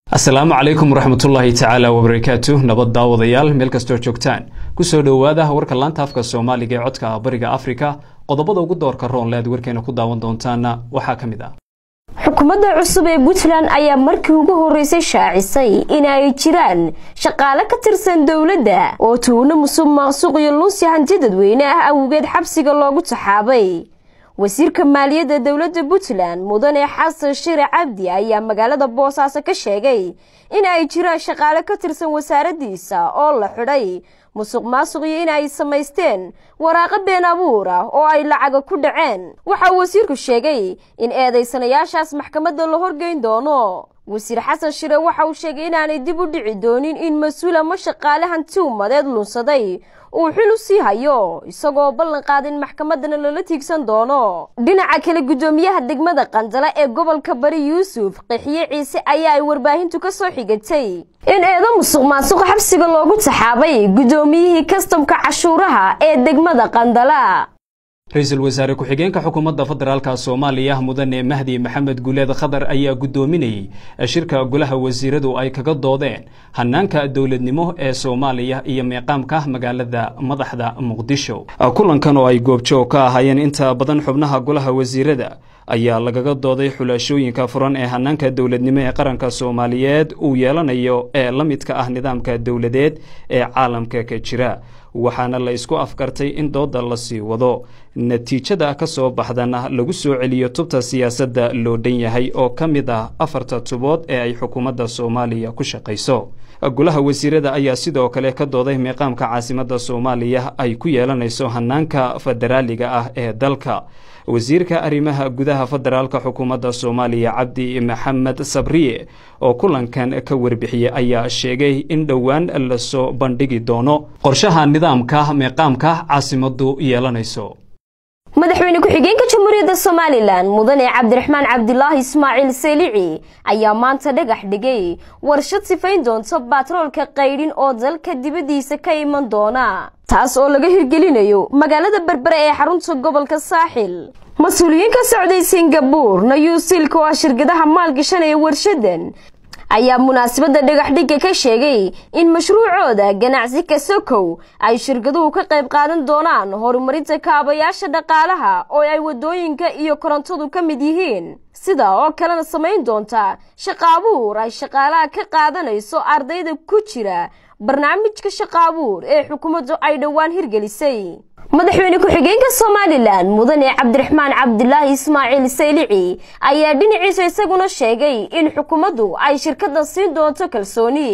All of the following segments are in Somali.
asalaamu calaykum waraxmatullaahi tacaala wabarakaatu nabad daawadayaal meel kastoo joogtaan kusoo dhowaada warka laanta afka soomaaliga ee codka bariga afrika qodobada ugu doorka roonle aad warkeena ku daawan doontaana waxaa ka mid ah xukuumadda cusub ee puntland ayaa markii ugu horreysay shaacisay in ay jiraan shaqaale ka tirsan dowladda oo tuuno musuq maaqsuq iyo lunsi hanti dadweyne ah awgeed xabsiga loogu taxaabay wasiirka maaliyadda dowladda puntland mudane xasan shire cabdi ayaa magaalada boosaaso ka sheegay in ay jiraan shaqaale ka tirsan wasaaraddiisa oo la xidhay musuq maasuq iyo in ay samaysteen waraaqo been abuur ah oo ay lacaga ku dhaceen waxaa wasiirku sheegay in eedaysanayaashaas maxkamadda la horgeyn doono wasiir xasan shire waxa uu sheegay inaanay dib u dhici doonin in mas-uul ama shaqaale hanti umadeed lunsaday uu xil u sii hayo isagoo ballan qaada in maxkamadana lala tiigsan doono dhinaca kale guddoomiyaha degmada qandala ee gobolka bari yuusuf qixiye ciise ayaa ay warbaahintu ka soo xigatay in eedo musuq maasuq xabsiga loogu taxaabay guddoomiyihii kastamka cashuuraha ee degmada qandala ra-iisul wasaare ku-xigeenka xukuumadda federaalka soomaaliya mudane mahdi maxamed guuleed khadar ayaa guddoominayey shirka golaha wasiiradu ay kaga doodeen hanaanka dowladnimo ee soomaaliya iyo meeqaamka magaalada madaxda muqdisho kulankan oo ay goobjoog ka ahaayeen inta badan xubnaha golaha wasiirada ayaa lagaga dooday xulaashooyinka furan ee hanaanka dowladnimo ee qaranka soomaaliyeed uu yeelanayo ee la midka ah nidaamka dowladeed ee caalamka ka jira waxaana la isku afkartay in dooda la sii wado natiijada ka soo baxdana lagu soo celiyo tubta siyaasadda loo dhan yahay oo ka mid ah afarta tubood ee ay xukuumadda soomaaliya ku shaqayso golaha wasiirada ayaa sidoo kale ka dooday meeqaamka caasimadda soomaaliya ay ku yeelanayso hanaanka federaaliga ah ee dalka wasiirka arrimaha gudaha federaalka xukuumadda soomaaliya cabdi maxamed sabriye oo kulankan ka warbixiyey ayaa sheegay in dhowaan lasoo bandhigi doono qorshaha nidaamka meeqaamka caasimaddu yeelanayso madaxweyne ku-xigeenka jamhuuriyadda somalilan mudane cabdiraxmaan cabdilaahi ismaaciil selici ayaa maanta dhagax dhigay warshad sifayn doonta baatroolka qaydhin oo dalka dibaddiisa ka iman doona taas oo laga hirgelinayo magaalada berbere ee xarunta gobolka saaxil mas-uuliyiin ka socday singabuur nayuusilka oo ah shirkadaha maalgashanaya warshadan ayaa munaasabadda dhagaxdhigga ka sheegay in mashruucooda ganacsi kasokow ay shirkaduhu ka qayb qaadan doonaan horumarinta kaabayaasha dhaqaalaha oo ay waddooyinka iyo korontadu ka mid yihiin sida oo kalena samayn doonta shaqaabuur ay shaqaalaha ka qaadanayso ardayda ku jira barnaamijka shaqaabuur ee xukuumaddu ay dhowaan hirgelisay madaxweyne ku-xigeenka somalilan mudane cabdiraxmaan cabdilaahi ismaaciil saylici ayaa dhinaciisa isaguna sheegay in xukuumaddu ay shirkadda siin doonto kalsooni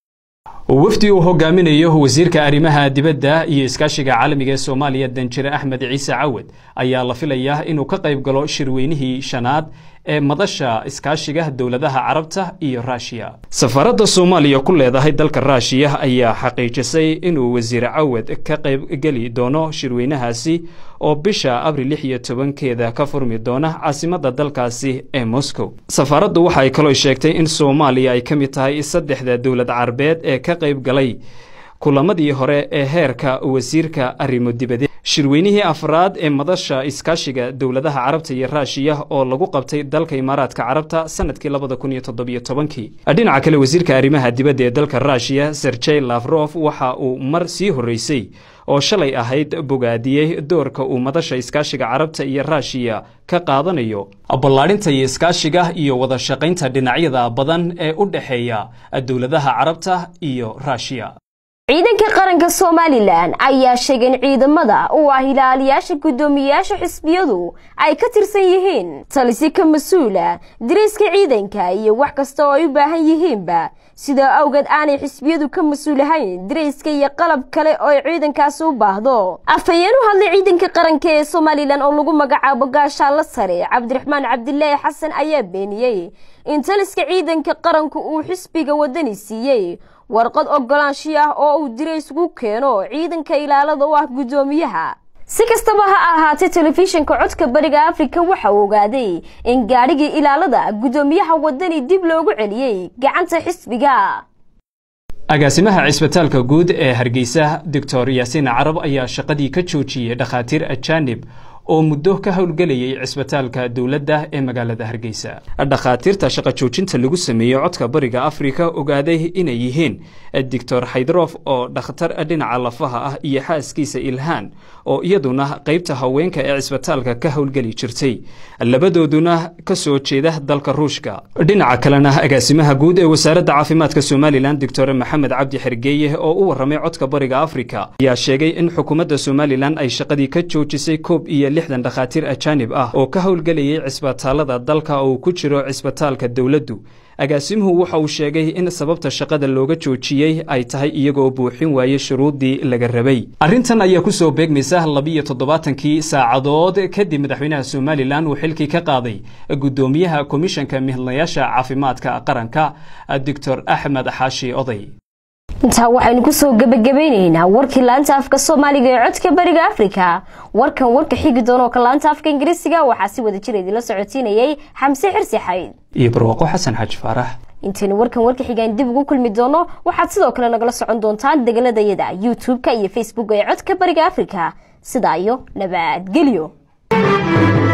wafdi uu hogaaminayo wasiirka arrimaha dibadda iyo iskaashiga caalamiga ee soomaaliya danjire axmed ciise cawad ayaa la filayaa inuu ka qayb galo shirweynihii shanaad ee madasha iskaashiga dowladaha carabta iyo raashiya safaaradda soomaaliya ku leedahay dalka raashiya ayaa xaqiijisay inuu wasiir cawad ka qaybgeli doono shirweynahaasi oo bisha abril lix iyo tobankeeda ka furmi doona caasimadda dalkaasi ee moscow safaaraddu waxay kaloo sheegtay in soomaaliya ay ka mid tahay saddexda dowlad carabeed ee ka qayb galay kulamadii hore ee heerka wasiirka arrimo dibadeed shirweynihii afraad ee madasha iskaashiga dowladaha carabta iyo raashiya oo lagu qabtay dalka imaaraadka carabta sanadkii labada kun iyo toddobiyo tobankii dhinaca kale wasiirka arrimaha dibadda ee dalka raashiya serjey lafrof waxa uu mar sii horreysay oo shalay ahayd bogaadiyey doorka uu madasha iskaashiga carabta iyo raashiya ka qaadanayo ballaadhinta iyo iskaashiga iyo wada shaqaynta dhinacyada badan ee u dhexeeya dowladaha carabta iyo raashiya ciidanka qaranka somalilan ayaa sheegay in ciidamada uu ah ilaaliyaasha guddoomiyeyaasha xisbiyadu ay ka tirsan yihiin talisi ka mas-uula dariiska ciidanka iyo wax kasta oo ay u baahan yihiinba sidaa awgeed aanay xisbiyadu ka mas-uulahayn darayska iyo qalab kale oo ay ciidankaasi u baahdo afhayeen u hadlay ciidanka qaranka ee somalilan oo lagu magacaabo gaashaalla sare cabdiraxmaan cabdilaahi xasan ayaa beeniyey in taliska ciidanka qaranku uu xisbiga wadani siiyey warqad ogolaanshiyo ah oo uu dirays ugu keeno ciidanka ilaalada u ah guddoomiyaha si kastaba ha ahaatee telefishinka codka bariga afrika waxa uu ogaaday in gaadhigii ilaalada guddoomiyaha wadani dib loogu celiyey gacanta xisbiga agaasimaha cisbitaalka guud ee hargeysa doctor yaasiin carab ayaa shaqadii ka joojiyey dhakhaatiir ajaanib oo muddo ka howlgelayay cisbitaalka dowladda ee magaalada hargeysa dhakhaatiirta shaqa joojinta lagu sameeyey codka bariga afrika ogaaday inay yihiin doctor haydrof oo dhakhtar dhinaca lafaha ah iyo xaaskiisa ilhaan oo iyaduna qaybta haweenka ee cisbitaalka ka howlgeli jirtay labadooduna ka soo jeeda dalka ruushka dhinaca kalena agaasimaha guud ee wasaaradda caafimaadka somalilan doctor maxamed cabdi xergeeye oo u warramay codka bariga afrika ayaa sheegay in xukuumadda somalilan ay shaqadii ka joojisay koob iyo lixdan dhakhaatiir ajaanib ah oo ka howlgelayay cisbitaalada dalka oo ku jiro cisbitaalka dowladdu agaasimuhu waxa uu sheegay in sababta shaqada looga joojiyey ay tahay iyagoo buuxin waayey shuruuddii laga rabay arrintan ayaa kusoo beegmaysa labiiyo toddobaatankii saacadood kadib madaxweynaha somalilan uu xilkii ka qaaday guddoomiyaha komishanka mihadlayaasha caafimaadka qaranka doctor axmed xaashi oday intaa waxaynu kusoo gebagabaynaynaa warkii laanta afka soomaaliga ee codka bariga afrika warkan warka xigi doonoo ka laanta afka ingiriisiga waxaa si wada jir idinla socotiinayay xamse xirsi xayd iyo barwaaqo xasan xaaji faarax intaynu warkan warka xigaan dib ugu kulmi doono waxaad sidoo kale nagala socon doontaan degaladayada youtube-ka iyo facebook ee codka bariga afrika sidaa iyo nabadgelyo